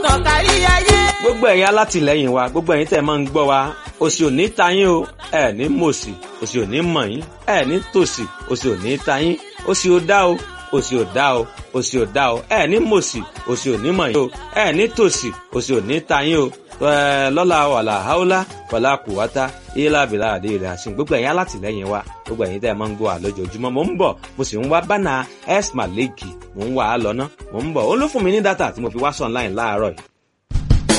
tàn kárí ayé. gbogbo ẹ̀yin alátìlẹ́yìn wa gbogbo ẹ̀yin tẹ́ ẹ máa ń gbọ́ wa òsì ò ní ta yín o ẹ ní mòsì òsì ò ní mọ̀ yín ẹ ní tòsì òsì ò ní ta yín òsì ò dá o òsì ò dá o òsì ò dá o ẹ ní mòsì òsì ò ní mọ̀ yín o ẹ ní tòsì òsì ò ní ta yín o ẹ lọ́la wàlà haúlá wàlà kùwátá ilá bìlà àdé rẹ̀ àṣìn gbogbo ẹ̀yin alátìlẹ́yìn wa gbogbo ẹ̀yin tẹ́ ẹ máa ń gbọ́ wa lójoojúmọ́ mò ń bọ̀ mo sì ń wá bánà s maleki mò ń wà á lọ ná mò ń bọ̀ ó ló fún mi ní dátà tí mo fi wá sọ online láàárọ̀ yìí